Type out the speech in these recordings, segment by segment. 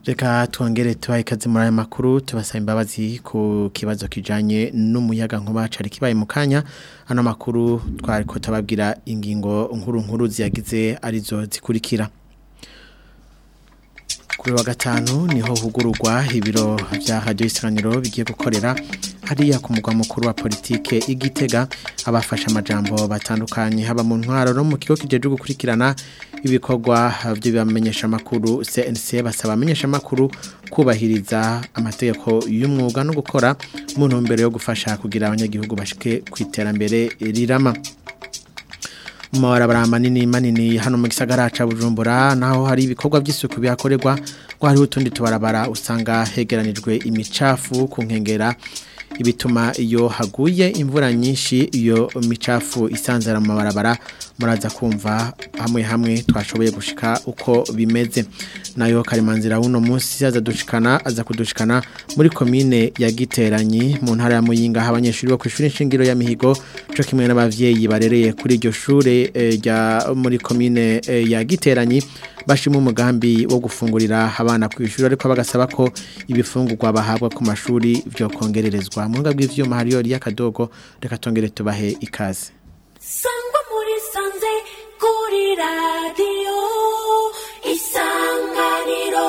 Reka twongere tubahe ikaze muri aya makuru tubasaba imbabazi ku kibazo kijanye n'umuyaga nkuba cari kibaye mu kanya ano makuru twari ko tababwira ingingo nkuru nkuru ziyagize arizo zikurikira kuri wa gatanu niho hugururwa ibiro vya radio isanganiro bigiye gukorera hariya ku mugwa mukuru wa politike igitega abafasha amajambo batandukanye haba mu ntwaro no mu kigo kijeje gukurikirana ibikorwa by'ibamenyesha makuru CNC basaba amenyesha makuru kubahiriza amategeko y'umwuga no gukora mu ntumbero yo gufasha kugira abanyagihugu bashike ku iterambere rirama mabarabara manini manini hano mu gisagara ca Bujumbura naho hari ibikorwa by'isuku byakorerwa ngo hariho utundi tubarabara usanga hegeranijwe imicafu ku nkengera ibituma iyo haguye imvura nyinshi iyo micafu isanzara mu mabarabara muraza kumva hamwe hamwe twashoboye gushika uko bimeze nayo karimanzira uno munsi aza dushikana aza kudushikana muri komine ya Giteranyi mu ntara ya Muyinga aho abanyeshuri bo kwishura inshingiro ya Mihigo cyo kimwe n'abavyeyi barereye kuri iryo shure rya muri komine eh, ya Giteranyi bashima umugambi wo gufungurira abana ku ishuri ariko bagasaba ko ibifungurwa bahabwa ku mashuri byo kongererezwa mu ngabwe bw'ivyuma hariyo y'akadogo reka tongere tubahe ikaze sangwa muri sanze kuri radiyo isanganiro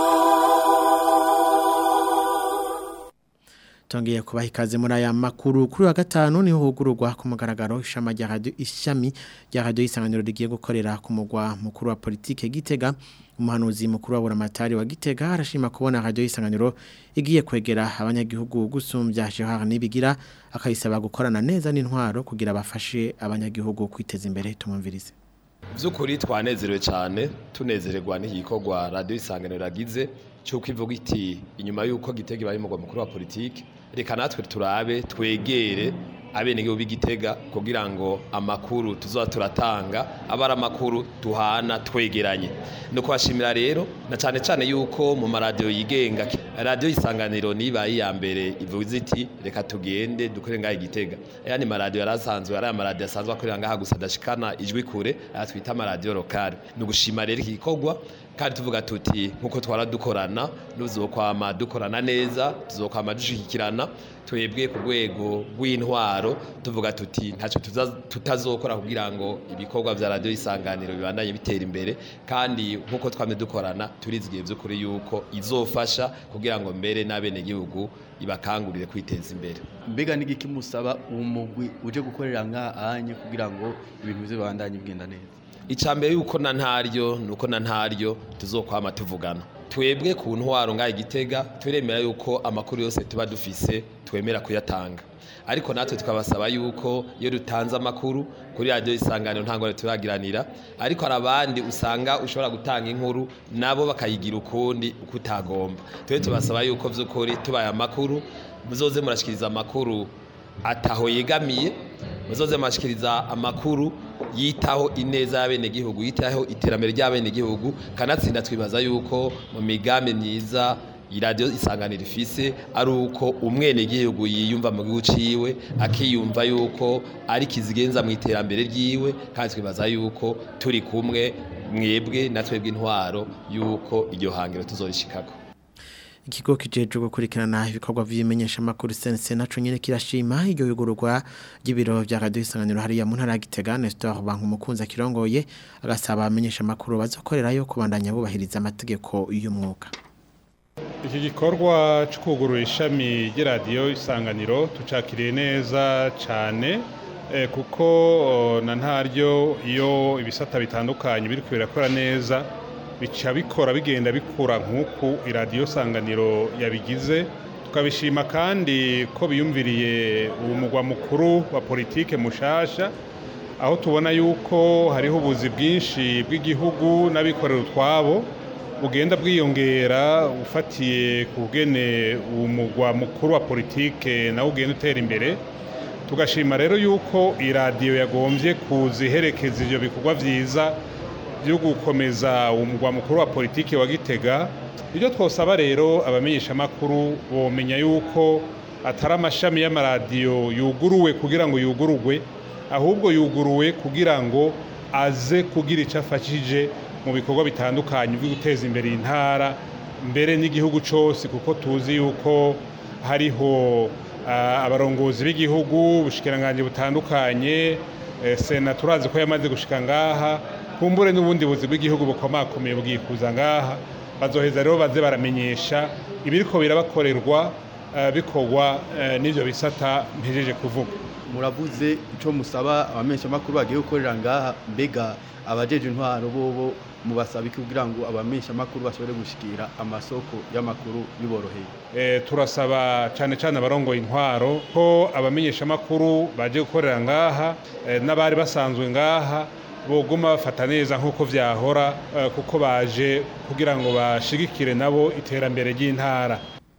tongeye kubaha ikaze muri aya makuru kuri wa gatanu niho hugururwa ku mugaragaro ishama rya radio ishami rya radio isanganiro rigiye gukorera ku mugwa mukuru wa politike Gitega umuhanuzi mukuru wa buramatari wa Gitega arashima kubona radio isanganiro igiye kwegera abanyagihugu gusumbya Gerard Nibigira akayisaba gukorana neza n'intwaro kugira bafashe abanyagihugu kwiteza imbere tumumvirize by'ukuri twanezerewe cyane tunezererwa n'igikorwa radiyo isanganiro ragize cy'uko ivuga iti inyuma y'uko gitega ibaye umugwa mukuru wa politiki reka natwe turabe twegere abenegihugu b'igitega kugira ngo amakuru tuzoba turatanga abe ari amakuru duhana twegeranye ni ukubashimira rero na cyane cyane yuko mu maradiyo yigenga radiyo isanganiro nibaye iya mbere ivuze iti reka tugende dukore ngaho igitega ayandi maradiyo yari asanzwe ari amaradiyo asanzwe akorera ngaha gusa adashikana ijwi kure aya twita amaradiyo lokale ni ugushima rero iki gikorwa kandi tuvuga tuti nkuko twara dukorana nuzokwama dukorana neza tuzokwama dushikirana twebwe ku rwego rw'intwaro tuvuga tuti ntacyo tutazokora kugira ngo ibikorwa vya radio isanganiro bibandanye bitera imbere kandi nkuko twame dukorana turizigiye by'ukuri yuko izofasha kugira ngo mbere n'abene gihugu ibakangurire kwiteza imbere mbega n'igiki musaba umugwi uje gukorera nk'ahanye kugira ngo ibintu bize bibandanye bigenda neza icambere yuko na ntaryo nuko na ntaryo tuzokwama tuvugana twebwe ku ntwaro ngaho igitega turemera yuko amakuru yose tuba dufise twemera kuyatanga ariko natwe tukabasaba yuko iyo dutanze amakuru kuri radiyo isanganiro nta ngorane turagiranira ariko hari abandi usanga ushobora gutanga inkuru nabo bakayigira ukundi uko utagomba twe tubasaba yuko by'ukuri tubaye amakuru muzoze murashikiriza amakuru ataho yegamiye muzoze murashikiriza amakuru yitaho ineza y'abenegihugu yitaho iterambere ry'abenegihugu kanatsinda twibaza yuko mu migambi myiza iradiyo isanganiro ifise ari uko umwenegihugu yiyumva mu gihugu ciwe akiyumva yuko ari kizigenza mu iterambere ryiwe kandi twibaza yuko turi kumwe mwebwe na twebwe intwaro yuko iryo hangiro tuzorishikako ikigo kijeje gukurikirana ibikorwa vy'imenyesha makuru sense naco nyene kirashima iryo yugururwa ry'ibiro vya radio isanganiro hariya mu ntara ya Gitega Nestor Banku mukunza kirongoye agasaba amenyesha makuru bazokorerayo kubandanya bubahiriza amategeko y'umwuga iki gikorwa cyo kugurura ishami ry'iradiyo isanganiro tucakiriye neza cyane kuko na ntaryo iyo ibisata bitandukanye biri birakora neza bica bikora bigenda bikura nk'uku iradiyo sanganiro yabigize tukabishima kandi ko biyumviriye umugwa mukuru wa politike mushasha aho tubona yuko hariho ubuzi bwinshi bw'igihugu n'abikorera utwabo bugenda bwiyongera ufatiye ku bwene umugwa mukuru wa politike nawe ugenda utera imbere tugashima rero yuko iradiyo yagombye kuziherekeza ibyo bikorwa byiza byo gukomeza umugwa mukuru wa politiki wa gitega ibyo twosaba rero abamenyeshamakuru bomenya yuko atari amashami y'amaradiyo yuguruwe kugira ngo yugururwe ahubwo yuguruwe kugira ngo aze kugira icyo afashije mu bikorwa bitandukanye byo guteza imbere intara mbere n'igihugu cyose kuko tuzi yuko hariho ah, abarongozi b'igihugu ubushikiranganje butandukanye eh, sena turazi ko yamaze gushika ngaha kumbure n'ubundi buzi bw'igihugu bukomakomeye bwikuza ngaha bazoheza rero baze baramenyesha ibiriko birabakorerwa eh, bikorwa eh, n'ivyo bisata mpejeje kuvuga muravuze icyo musaba abamenyeshamakuru bagiye gukorera ngaha mbega abajeje intwaro bobo mubasaba iki kugira ngo abamenyeshamakuru bashobore gushikira amasoko y'amakuru biboroheye Eh, turasaba cyane cyane abarongoye intwaro ko abamenyeshamakuru baje gukorera ngaha eh, n'abari basanzwe ngaha boguma bafata neza nk'uko vyahora eh, kuko baje kugira ngo bashigikire nabo iterambere ry'intara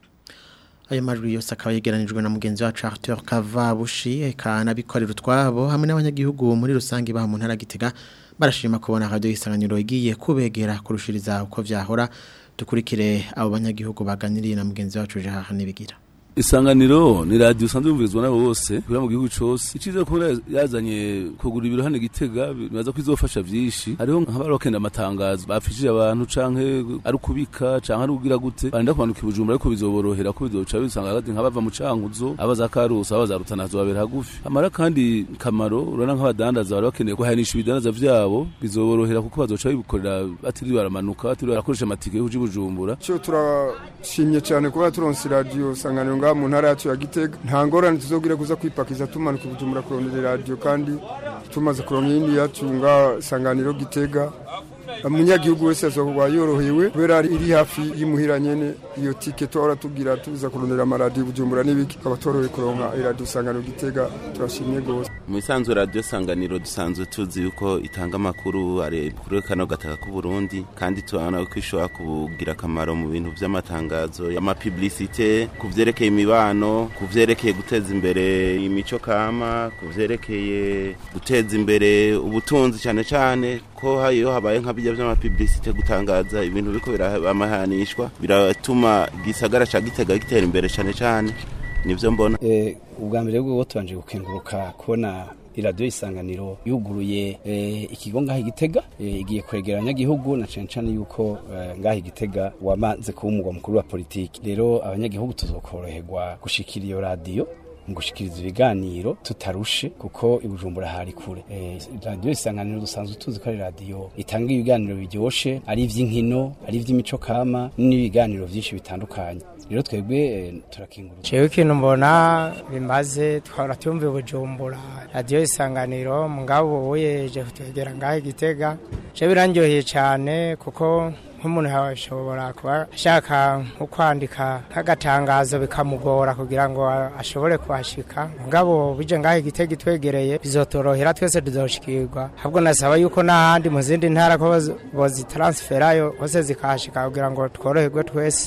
Ayo majwi yose akaba yegeranijwe na mugenzi wacu Arthur Kavabushi eka nabikorera utwabo hamwe n'abanyagihugu muri rusange baha mu ntara Gitega barashima kubona radio isanganiro igiye kubegera kurushiriza uko vyahora dukurikire abo banyagihugu baganiriye na mugenzi wacu Jean Nibigira isanganiro ni radiyo usanzwe yumvirizwa n'abo bose kugira mu gihugu cyose iciza ko yazanye kugura ibiro hano gitega bibaza ko izofasha byinshi hariho nk'abari bakenda amatangazo bafishije abantu canke ari ukubika canke ari kugira gute barinda kumanuka ibujumbura ariko bizoborohera ko bizoca bisanga hagati nk'abava mu cankuzo abaza karusi abaza rutana zobabera hagufi amara kandi kamaro urabona nk'abadandaza bari bakeneye kuhanisha ibidandaza vyabo bizoborohera kuko bazoca bikorera batiriwe baramanuka batiriwe barakoresha amatike yo kuja i bujumbura cyo turashimye cyane kuba turonse radiyo sanganiro ngaha mu ntara yacu ya gitega nta ngorane tuzogira kuza kwipakiza tumanuka ubujumbura kurondera radiyo kandi tumaze kuronka iyindi yacu ngaha sanganiro gitega umunyagihugu wese azoba yorohewe kubera iri hafi y'imuhira nyene iyo tike tuhora tugira tuza kurondera amaradiyo bujumbura n'ibiki tukaba tworohewe kuronka iradiyo sanganiro gitega turashimye gose mu isanzwe radiyo sanganiro dusanzwe tuzi yuko itanga amakuru ari kuri kano gataka k'uburundi kandi tubona ko ishobora kugira akamaro mu bintu by'amatangazo y'amapiblisite ku vyerekeye imibano ku vyerekeye guteza imbere imico kama ku vyerekeye guteza imbere ubutunzi cyane cyane ko iyo habaye nka bijya by'amapiblisite gutangaza ibintu biko biramahanishwa biratuma gisagara ca gitega gitera imbere cyane cyane nivyo mbona eh ubwa mbere bwo tubanje gukenguruka kubona iradiyo isanganiro yuguruye eh, ikigo ngaho igitega eh, igiye kwegera abanyagihugu na cane cane yuko eh, ngaho igitega wamaze kuba umugwa mukuru wa politiki rero abanyagihugu tuzokoroherwa gushikira iyo radiyo mu gushikiriza ibiganiro tutarushe kuko ibujumbura hari kure eh, radiyo isanganiro dusanzwe tuzi ko ari radiyo itanga ibiganiro biryoshe ari ivy'inkino ari ivy'imico kama n'ibiganiro vyinshi bitandukanye rero twebwe eh, turakingurura jewe ikintu mbona bimaze twahora tuyumva bujumbura radiyo isanganiro mugabo uyeje kutwegera ngaho igitega je birandyoheye cyane kuko nk'umuntu ashobora kuba ashaka nko kwandika nk'agatangazo bikamugora kugira ngo ashobore kuhashika mugabo bije ngaho igitega itwegereye bizotorohera twese tuzoshikirwa ahubwo nasaba yuko n'ahandi mu zindi ntara ko bozitaransferayo hose zikahashika kugira ngo tworoherwe twese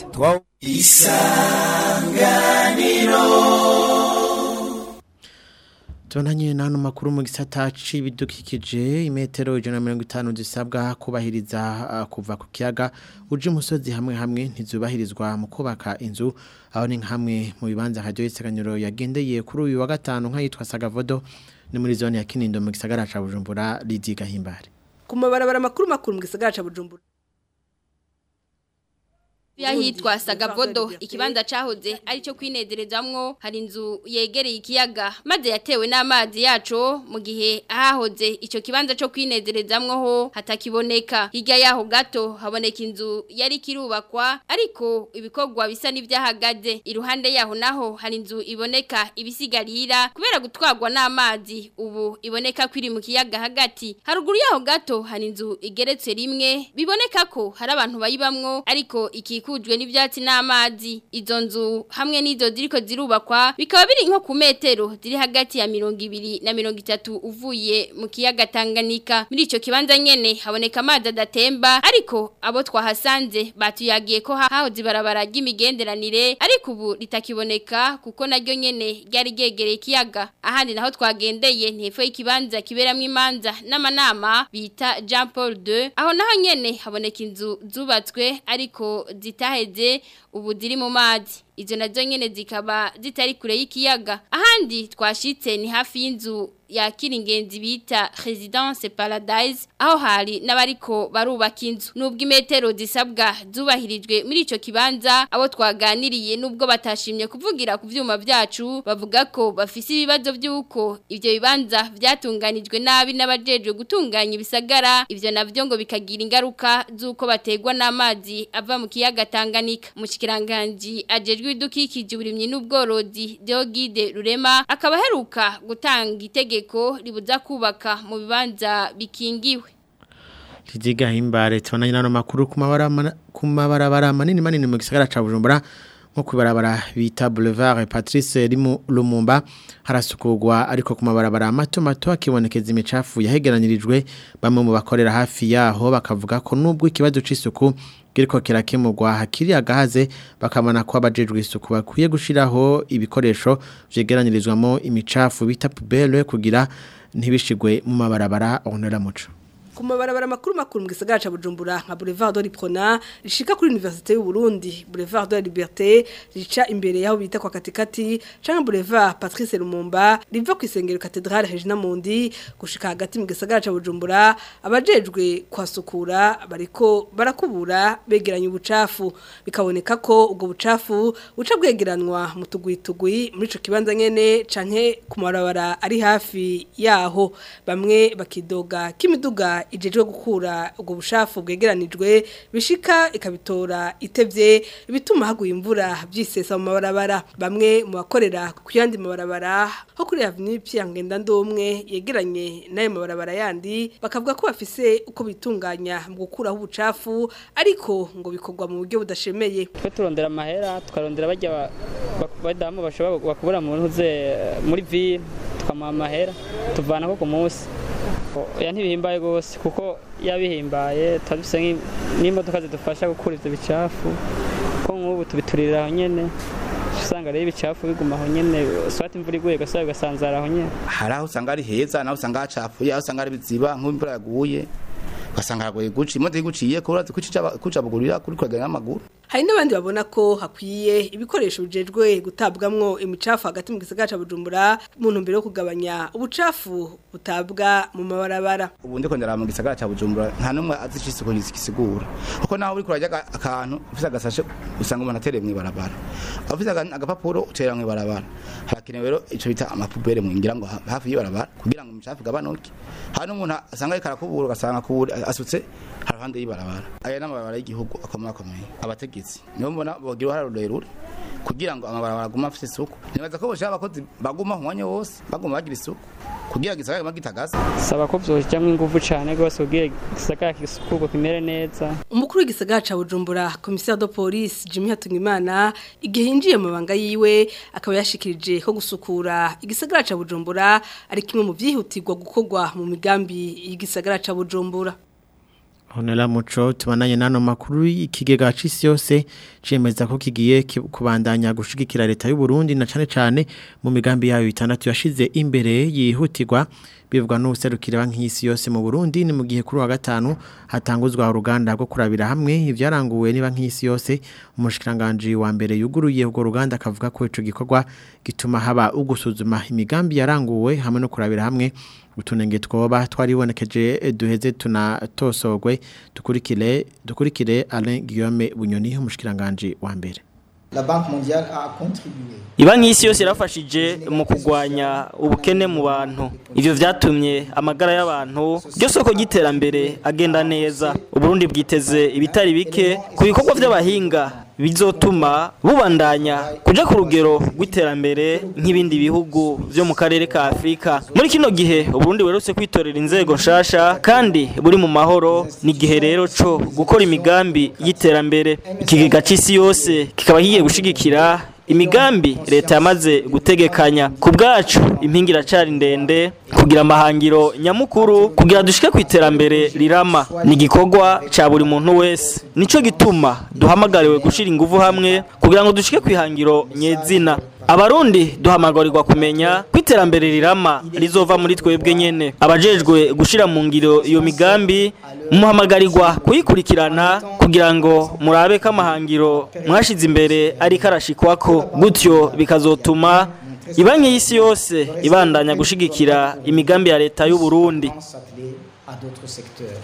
Tubonanye n'ano makuru mu gisata c'ibidukikije imetero ijana na mirongo itanu zisabwa kubahiriza uh, kuva ku kiyaga uje umusozi hamwe hamwe ntizubahirizwa mu kubaka inzu aho ni hamwe mu bibanza radio y'isaganyiro yagendeye kuri uyu wa gatanu nk'ayitwa Sagavodo ni muri zone ya Kinindo mu gisagara ca Bujumbura Lidi Gahimbare ku mabarabara makuru makuru mu gisagara ca Bujumbura Yahitwa Sagavodo ikibanza cahoze ari cyo kwinezerezamwo hari inzu yegereye ikiyaga maze yatewe n'amazi yaco mu gihe ahahoze ico kibanza cyo kwinezerezamwo ho hatakiboneka hirya yaho gato haboneka inzu yari kirubakwa ariko ibikorwa bisa n'ivyahagaze iruhande yaho naho hari inzu iboneka ibisigarira kubera gutwarwa n'amazi ubu iboneka kwiri mu kiyaga hagati haruguru yaho gato hari inzu igeretse rimwe biboneka ko hari abantu bayibamwo ariko iki ikikujwe n'ivyatsi n'amazi izo nzu hamwe n'izo ziriko zirubakwa bikaba biri nko ku metero ziri hagati ya mirongo ibiri na mirongo itatu uvuye mu kiyaga Tanganyika muri ico kibanza nyene haboneka amazi adatemba ariko abo twahasanze batuyagiye ko hahoze ibarabara ry'imigenderanire ariko ubu ritakiboneka kuko naryo nyene ryari ryegereye ikiyaga ahandi naho twagendeye ntepfo y'ikibanza kiberamwo imanza n'amanama bita Jean Paul II aho naho nyene haboneka inzu zubatswe ariko zitaheze ubu ziri mu mazi izo nazo nyene zikaba zitari kure y'ikiyaga ahandi twashitse ni hafi y'inzu yakira ingenzi bita Residence Paradise aho hari n'abariko barubaka inzu nubwo imetero zisabwa zubahirijwe muri ico kibanza abo twaganiriye nubwo batashimye kuvugira ku vyuma vyacu bavuga ko bafise ibibazo by'uko ivyo bibanza vyatunganijwe nabi n'abajejwe gutunganya ibisagara ivyo navyo ngo bikagira ingaruka z'uko bategwa n'amazi ava mu kiyaga Tanganyika mu kiranganji ajejwe idukikije uburimyi n'ubworozi Deogide Rurema akaba heruka gutanga itege itegeko ribuza kubaka mu bibanza bikingiwe Tijiga himbare tubonanye nano makuru ku mabarabara manini manini mu gisagara ca Bujumbura nko kwibarabara bita Boulevard Patrice Rimu Lumumba harasukugwa ariko ku mabarabara mato mato akibonekeza imicafu yahegeranirijwe bamwe mu bakorera hafi yaho bakavuga ko nubwo ikibazo c'isuku kiriko kirakemurwa hakiri agahaze bakamana ko abajejwe isuku bakwiye gushiraho ibikoresho vyegeranirizwamo imicafu bita poubelle kugira ntibishigwe mu mabarabara onera muco ku mabarabara makuru makuru mu gisagara ca Bujumbura nka Boulevard de l'Iprona rishika kuri Université y'u Burundi Boulevard de la Liberté rica imbere yaho bita kwa katikati canke Boulevard Patrice Lumumba riva ku isengero Cathedrale Regina Mundi gushika hagati mu gisagara ca Bujumbura abajejwe kwasukura bariko barakubura begeranya ubucafu bikaboneka ko ubwo bucafu buca bwegeranwa mu tugwitugwi muri ico kibanza nyene canke ku mabarabara ari hafi yaho bamwe bakidoga kimiduga ijejwe gukura ubwo bushafu bwegeranijwe bishika ikabitora itevye bituma haguye imvura byisesa mu mabarabara bamwe mu bakorera ku yandi mabarabara ho kuri Avenue Pierre Ngendandumwe yegeranye nayo mabarabara yandi bakavuga ko bafise uko bitunganya mu gukuraho ubucafu ariko ngo bikorwa mu buryo budashemeye twe turondera amahera tukarondera bajya badamu bashobora bakubura mu ntuze muri ville tukamuha amahera tuvana ko ku munsi ya ntibihimbaye rwose kuko yabihimbaye tuba dufite n'imodoka zidufasha gukura ibyo bicafu ko nk'ubu tubiturira aho nyine usanga rero ibicafu biguma aho nyine swati imvura iguye gasaba bigasanzara aho nyine hari aho usanga ari heza naho usanga hacafuye aho usanga ari biziba nk'imvura yaguye ugasanga haragoye guca imodoka iguciye kubura kucabugurira kuri kwegera n'amaguru hari n'abandi babona ko hakwiye ibikoresho bijejwe gutabwamwo imicafu hagati mu gisagara ca Bujumbura mu ntumbero yo kugabanya ubucafu butabwa mu mabarabara ubu ndiko ndara mu gisagara ca Bujumbura nta numwe azi isuku gisigura kuko naho uri kurajya akantu ufise agasashe usanga umuntu atereye mu ibarabara ufise agapapuro utera mu ibarabara harakenewe rero ico bita amapubere mu ngira ngo hafi y'ibarabara kugira ngo imicafu gabanuke hari n'umuntu asanga ariko arakubura ugasanga kubura asutse haruhande y'ibarabara aya n'amabarabara y'igihugu akomeye akomeye abategetsi nibo mbona bogira uruhare rurerure kugira ngo amabarabara agume afite isuku nibaza ko boshaka abakozi baguma umwanya wose baguma bagira isuku kugira ngo igisagara gitagaze saba ko vyojamwo inguvu cane rwose kugira igisagara kisukurwe kimere neza umukuru w'igisagara ca Bujumbura commissaire de police Jimmy Hatungimana igihe yinjiye mu banga yiwe akaba yashikirije ko gusukura igisagara ca Bujumbura ari kimwe mu vyihutirwa gukorwa mu migambi y'igisagara ca Bujumbura Honela muco tubananye nano makuru ikigega cisi yose cemeza ko kigiye kubandanya gushigikira leta y'u Burundi na cane cane mu migambi yayo itandatu yashize imbere yihutirwa bivugwa n'userukira nk'isi yose mu Burundi ni mu gihe kuri wa gatanu hatanguzwa uruganda rwo kurabira hamwe ivyaranguwe niba nk'isi yose umushikiranganje wa mbere yuguruye ubwo ruganda akavuga ko ico gikorwa gituma haba ugusuzuma imigambi yaranguwe hamwe no kurabira hamwe utunenge twoba twaribonekeje duheze tunatosogwe dukurikire dukurikire Alain Guillaume Bunyoni umushikiranganje wa mbere La Banque mondiale a contribué Ibanki y'isi yose yarafashije mu kugwanya ubukene mu bantu. Ivyo vyatumye amagara y'abantu ryo soko giterambere agenda neza. Uburundi bwiteze ibitari bike ku bikorwa vy'abahinga bizotuma bubandanya kuja ku rugero rw'iterambere nk'ibindi bihugu vyo mu karere ka Afrika. Muri kino gihe Uburundi werutse kwitorera inzego nshasha kandi buri mu mahoro ni gihe rero co gukora imigambi y'iterambere. Ikigega c'isi yose kikaba hiye gushigikira imigambi leta yamaze gutegekanya ku bwacu impingi iracari ndende kugira amahangiro nyamukuru kugira dushike ku iterambere rirama ni igikorwa ca buri muntu wese nico gituma duhamagariwe gushira inguvu hamwe kugira ngo dushike ku ihangiro nyezina abarundi duhamagarirwa kumenya ko iterambere rirama rizova muri twebwe nyene abajejwe gushira mu ngiro iyo migambi muhamagarirwa kuyikurikirana kugira ngo murabe ko amahangiro mwashize imbere ariko arashikwako gutyo bikazotuma ibanki y'isi yose ibandanya gushigikira imigambi ya leta y'u Burundi à d'autres secteurs.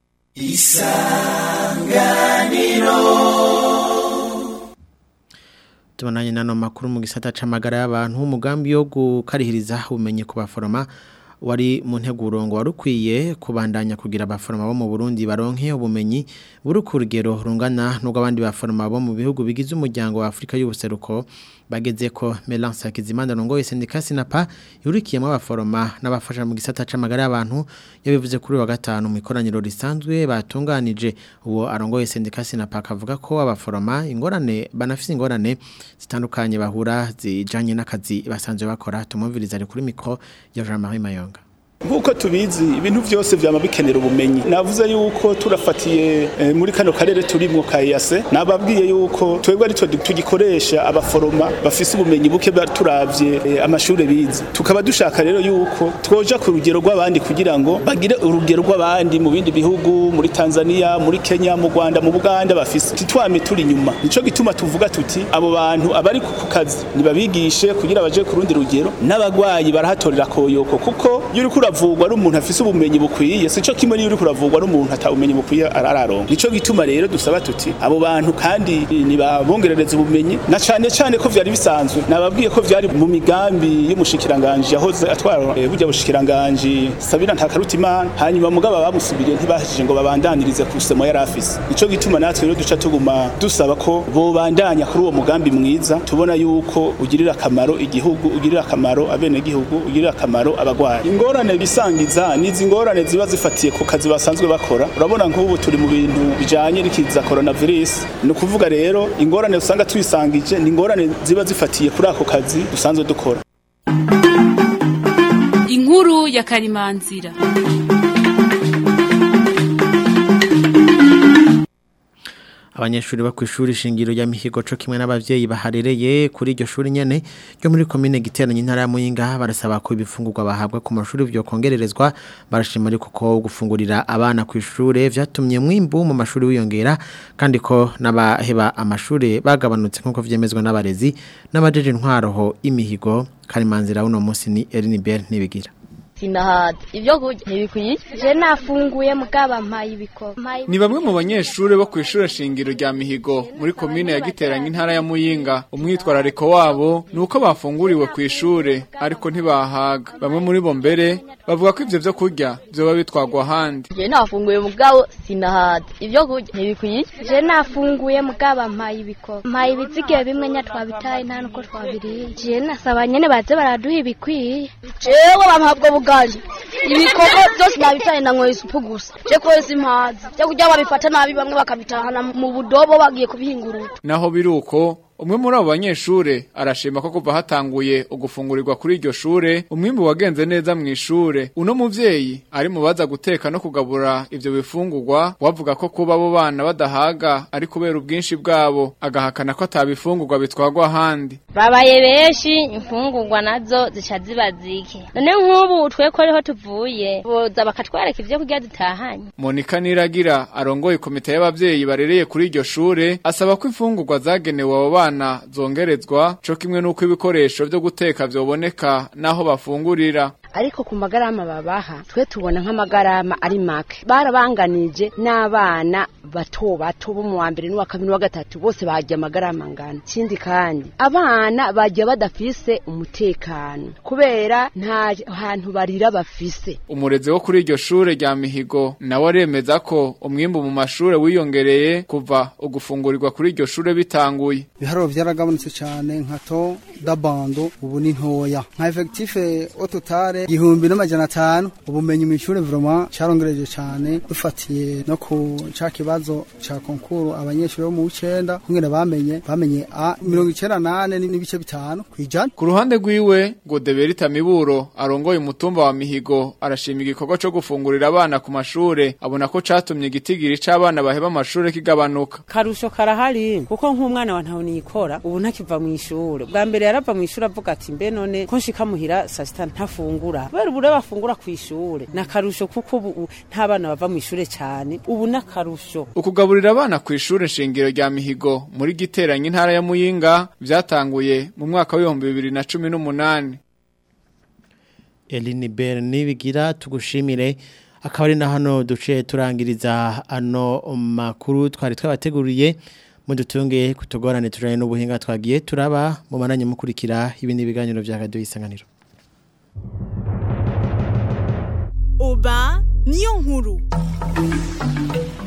tubonanye nano makuru mu gisata c'amagara y'abantu umugambi wo gukarihiriza ubumenyi ku baforoma wari mu nteguro ngo warukwiye kubandanya kugira abaforoma bo mu Burundi baronke ubumenyi buri ku rugero rungana n'ubwo abandi baforoma bo mu bihugu bigize umuryango wa Afrika y'ubuseruko bageze ko Melance Hakizimana rongoye sendika Sinapa yurikiyemo abaforoma n'abafasha mu gisata c'amagara y'abantu yabivuze kuri wa gatanu mu ikoraniro risanzwe batunganije uwo arongoye sendika Sinapa akavuga ko abaforoma ingorane banafise ingorane zitandukanye bahura zijanye n'akazi basanzwe bakora tumumviriza ari kuri mikro ya Jean-Marie Mayonga nk'uko tubizi ibintu byose byaba bikenera ubumenyi navuze yuko turafatiye eh, muri kano karere turimwo ka EAC nababwiye yuko twebwe ari tugikoresha abaforoma bafise ubumenyi buke turavye eh, amashure bize tukaba dushaka rero yuko twoja ku rugero rw'abandi kugira ngo bagire urugero rw'abandi mu bindi bihugu muri Tanzania muri Kenya mu Rwanda mu Buganda bafise titwame turi nyuma nico gituma tuvuga tuti abo bantu abari ku kazi nibabigishe kugira baje ku rundi rugero n'abagwayi barahatorera koyoko kuko yuri kuravugwa ari umuntu afise ubumenyi bukwiye sico kimwe niyo uri kuravugwa ari umuntu ata ubumenyi bukwiye araronka nico gituma rero dusaba tuti abo bantu kandi nibabongerereza ubumenyi na cane cane ko vyari bisanzwe nababwiye ko vyari mu migambi y'umushikiranganje yahoze atwara eh, burya bushikiranganje Sabina Ntakarutimana hanyuma mugaba bamusubiriye ntibahije ngo babandanirize ku semo yari afise nico gituma natwe rero duca tuguma dusaba ko bobandanya kuri uwo mugambi mwiza tubona yuko ugirira akamaro igihugu ugirira akamaro abene gihugu ugirira akamaro abagwayi ingorane bisangiza nizi ngorane ziba zifatiye ku kazi basanzwe bakora urabona nk'ubu turi mu bintu bijanye n'ikiza coronavirus ni ukuvuga rero ingorane usanga twisangije ni ingorane ziba zifatiye kuri ako kazi dusanzwe dukora inkuru ya karimanzira abanyeshuri bo ku ishuri shingiro rya mihigo co kimwe n'abavyeyi baharereye kuri iryo shuri nyene ryo muri komine giteranye intara ya Muyinga barasaba ko ibifungurwa bahabwa ku mashuri byo kongererezwa barashima ariko ko gufungurira abana ku ishure vyatumye mwimbu mu mashuri wiyongera kandi ko n'abaheba amashuri bagabanutse nkuko vyemezwa n'abarezi n'abajeje intwaroho imihigo karimanzira uno munsi ni Erinibert nibigira sinahaza ibyo kurya ntibikwiye je nafunguye mugaba mpaye ibiko ni bamwe mu banyeshuri bo ku ishuri shingiro rya mihigo muri komine ya giteranye intara ya muyinga umwitwarariko wabo ni uko bafunguriwe ku ishure ariko ntibahaga bamwe muri bo mbere bavuga ko ivyo vyo kurya vyoba bitwagwa ahandi je nafunguye mugabo sinahaza ibyo kurya ntibikwiye je nafunguye mugaba mpaye ibiko mpaye ibizigiye bimwe nya twabitaye nta nuko twabiriye je nasaba nyene baze baraduha ibikwiye jewe bampabwa bugari ibikoko byose nabitaye na nkoye isupu gusa je kwezi impazi cyo kurya babifata nabi bamwe bakabitahana mu budobo bagiye kubihingurura naho biruko umwe muri abo banyeshure arashima ko kuva hatanguye ugufungurirwa kuri iryo shure umwimbu wagenze neza mu ishure uno muvyeyi ari mu baza guteka no kugabura ivyo bifungurwa wavuga ko kuba abo bana badahaga ari kubera ubwinshi bwabo agahakana ko atabifungurwa bitwagwa ahandi babaye benshi imfungurwa nazo zica ziba zike none nk'ubu twe ko ariho tuvuye boza bakatwereka ivyo kurya dutahanye Monika Niragira arongoye komite y'abavyeyi barereye kuri iryo shure asaba ko imfungurwa zagenewe abo bana zongerezwa co kimwe n'uko ibikoresho vyo guteka vyoboneka naho bafungurira ariko ku magarama babaha twe tubona nk'amagarama ari make barabanganije n'abana bato bato bo mu wa mbere n'uwa kabiri n'uwa gatatu bose bajya amagarama angana ikindi kandi abana bajya badafise umutekano kubera nta hantu barira bafise umurezi wo kuri iryo shure rya mihigo nawe aremeza ko umwimbu mu mashure wiyongereye kuva ugufungurirwa kuri iryo shure bitanguye ibiharuro byaragabanutse cyane nka to dabando ubu ni ntoya nka efekitife ototare igihumbi n'amajana atanu ubumenyi mu ishuri vraiment cyarongereje cyane dufatiye no ku ca kibazo ca konkuru abanyeshuri bo mu w'icenda kungene bamenye bamenye a mirongo icenda nane n'ibice bitanu kwijana ku ruhande rwiwe ngo deberita miburo arongoye umutumba wa mihigo arashima igikorwa co gufungurira abana ku mashure abona ko catumye igitigiri c'abana baheba amashure kigabanuka karusho karahari kuko nk'umwana wa ntawe niyikora ubu ntakiva mu ishure bwa mbere yarava mu ishure avuga ati mbe none ko nshika muhira saa sita ntafungura bafungura kubera ubu rero bafungura ku ishure ni akarusho kuko ubu nta bana bava mu ishure cyane ubu ni akarusho ukugaburira abana ku ishuri shingiro rya mihigo muri giteranye intara ya muyinga byatanguye mu mwaka w'ibihumbi bibiri na cumi n'umunani Eline Berni bigira tugushimire akaba ari na hano duce turangiriza ano makuru twari twabateguriye mudutunge kutugorane turane n'ubuhinga twagiye turaba mu mananye mukurikira ibindi biganiro bya radio isanganiro Oba niyo nkuru